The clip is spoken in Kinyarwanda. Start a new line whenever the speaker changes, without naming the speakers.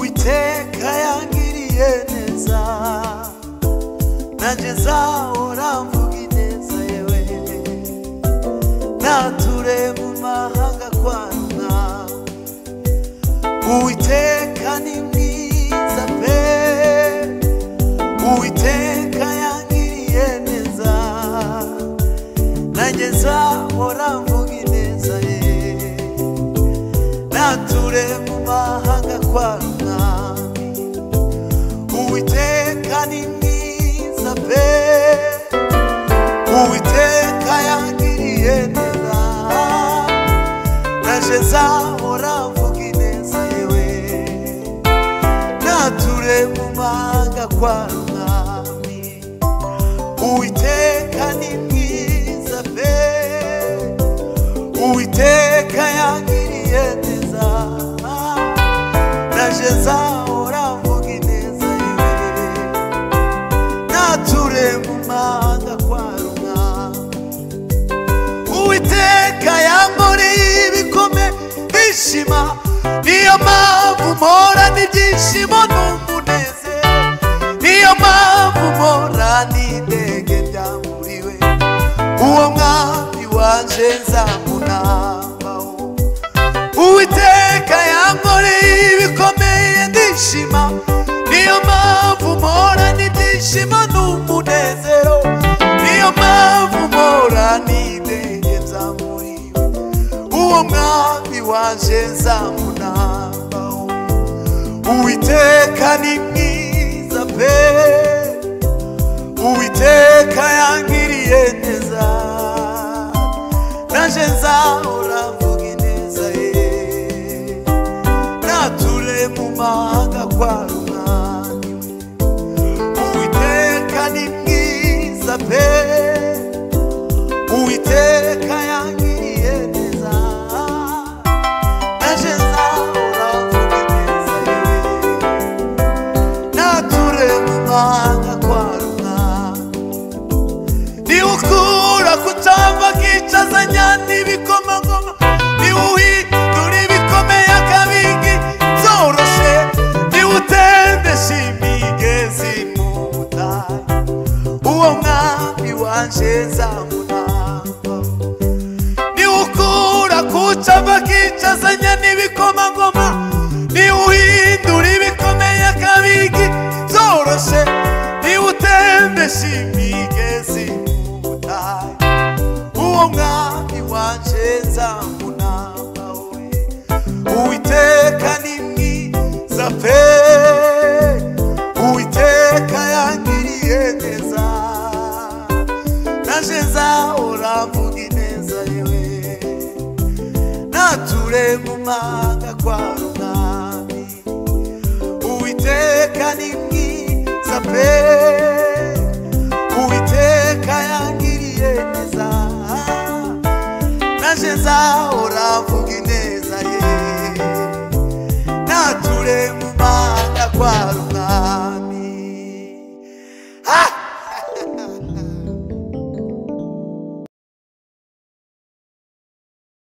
iteka yangiriye neza nanjye zahora mvuga ineza yewe nature mu mahanga kwaruka uwiteka ni mwiza pe uwiteka yangiriye neza nanjye zahora mvuga ineza ye nature mu mahanga kwa mwami uwiteka ni mwiza pe uwiteka yangiriye neza naje zahora mvuga ineza yewe nature mu mahanga kwa mwami uwiteka ni mwiza pe uwiteka yangiriye neza naje zahora mvuga ineza yewe nature mu mahanga kwa rumwami uwiteka yankoreye ibikome bishima niyo mpamvu mpora ibyishimo n'umunezero niyo mpamvu mpora n'idege ryamuriwe uwo mwami waje nzamunabaho uwiteka yankoreye ibikomeye ndishima niyo mpamvu mpora n'ibyishimo n'umunezero niyo mpamvu mpora n'idege byamuriwe uwo mwami waje nzamunabaho uwiteka ni mwiza pe uwiteka yangiriye neza naje nzahora mvuga ineza ye nature mu mahanga kwa rumwami uwiteka ni mwiza pe uwiteka yangiriye neza naje nzahora mvuga ineza yewe nature mu mahanga kwa rumwami niwukura kutamba akicazanya n'ibikomangoma niwuhindura ibikomeye akabingi zoroshe niwutendesha imigezi mu butayu uwo mwami wanje nzamunamba niwukura kucamba akicazanya n'ibikomangoma niwuhindura ibikomeye akabingi zoroshe niwutendesha imigezi mu butayu uwo mwami wanje nzamunamba we uwiteka ni mwiza pe uwiteka yangiriye neza naje nzahora mvuga ineza yewe nature mu mahanga kwa rumwami uwiteka ni mwiza pe uwiteka yangiriye neza naje nzahora